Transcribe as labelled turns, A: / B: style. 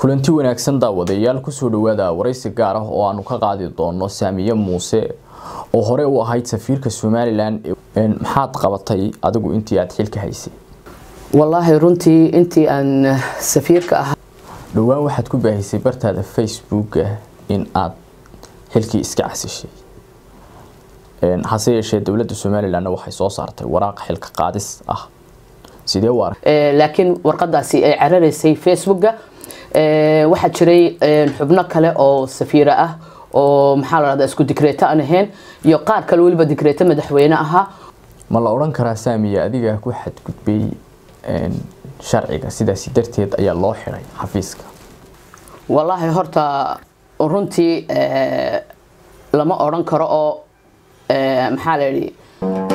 A: kulanti wanaagsan daawadayaal kusoo dhawaada waraysi gaar ah oo aanu ka qaadi doono saamiye muuse oo hore u ahayd safiirka somalilan maxaad qabatay adigu intii aada xilka haysay
B: wallaahi runtii intii aan safiirka ahaa
A: dhowaan waxaad ku baahisay bartaada facebooka in aada xilkii iska casishay hase yeeshee dowladda somalilanna waxay soo saartay waraaq xilka qaadis ah sidee u arag
B: laakiin warqadaasi ay cararaysay facebooka waxaa jiray xubno kale oo safiira ah oo maxaa la dhahdaa isku dikreeto aan ahayn iyo qaar kale weliba dikreeto madaxweyne ahaa
A: ma la odhan karaa saamiya adiga ku xadgudbay sharciga sidaasi darteed ayaa loo xiray xafiiska
B: wallaahi horta runtii lama odhan karo oo maxaa la yidhi